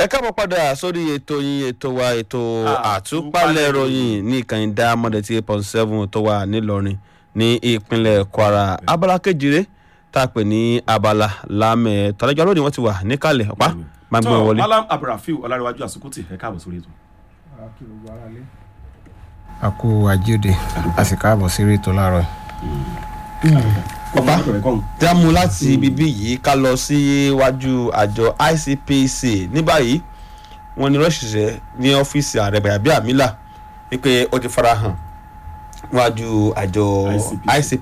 ẹ káàbọ̀ padà sórí ètò yín ètò wa ètò àtúpalẹ̀ ìròyìn ní ìkànnì diamond eight point seven tó wà nílọrin ní ìpínlẹ̀ kwara abala kejìlé tá a pè ní abala lámẹ̀ tọ́lẹ́jọ́ lónìí wọ́n ti wà níkàlẹ̀ ọ̀pá máa gbọ́n wọlé. malam abdulrafiu ọlárẹwájú àsukùtì ẹ káàbọ̀ sórí ètò. a kú ajíòde a sì káàbọ̀ sí ètò láàárọ̀ ọ̀pá tí a mú láti bíbí yìí ká lọ síwájú àjọ icpc ní báyìí wọn ní rọ́ṣìṣẹ́ ní ọ́fíìsì ààrẹ bàyàbí àmìlà wípé ó ti fara hàn níwájú àjọ ICPC.